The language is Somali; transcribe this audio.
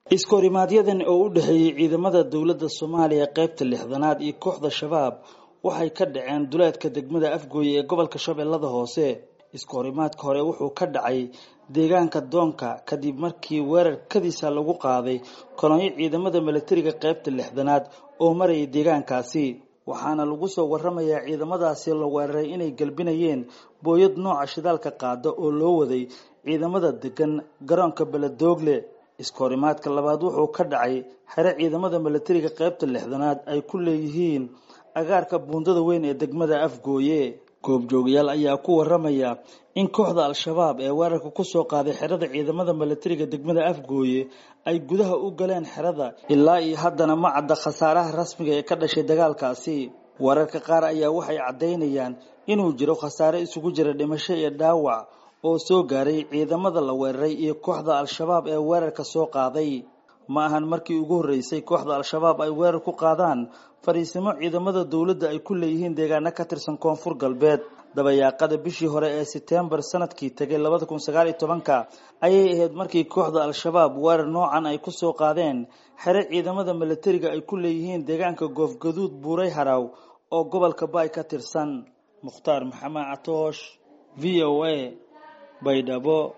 iskoorimaadyadan oo u dhexeeyey ciidamada dowladda soomaaliya qaybta lixdanaad iyo kooxda shabaab waxay ka dhaceen duleedka degmada afgooye ee gobolka shabeellada hoose iskoorimaadka hore wuxuu ka dhacay deegaanka doonka kadib markii weerar kadiisa lagu qaaday kolonyo ciidamada milatariga qaybta lixdanaad oo marayay deegaankaasi waxaana lagu soo waramayaa ciidamadaasi la weeraray inay galbinayeen booyad nooca shidaalka qaada oo loo waday ciidamada degan garoonka beledoogle iskoorimaadka labaad wuxuu ka dhacay xere ciidamada milatariga qaybta lixdanaad ay ku leeyihiin agaarka buundada weyn ee degmada afgooye goobjoogayaal ayaa ku waramaya in kooxda al-shabaab ee weerarka kusoo qaaday xerada ciidamada milatariga degmada afgooye ay gudaha u galeen xerada ilaa iyo haddana ma cadda khasaaraha rasmiga ee ka dhashay dagaalkaasi wararka qaar ayaa waxay caddaynayaan inuu jiro khasaare isugu jira dhimasho iyo dhaawac oo soo gaaray ciidamada la weeraray iyo kooxda al-shabaab ee weerarka soo qaaday ma ahan markii ugu horreysay kooxda al-shabaab ay weerar ku qaadaan fariisimo ciidamada dowladda ay ku leeyihiin deegaano ka tirsan koonfur galbeed dabayaaqada bishii hore ee setembar sanadkii tegay labada kun sagaal iyo tobanka ayay ahayd markii kooxda al-shabaab weerar noocan ay kusoo qaadeen xere ciidamada milatariga ay ku leeyihiin deegaanka goofgaduud buuray haraw oo gobolka baay ka tirsan mukhtaar maxamed catoosh v o a baydhabo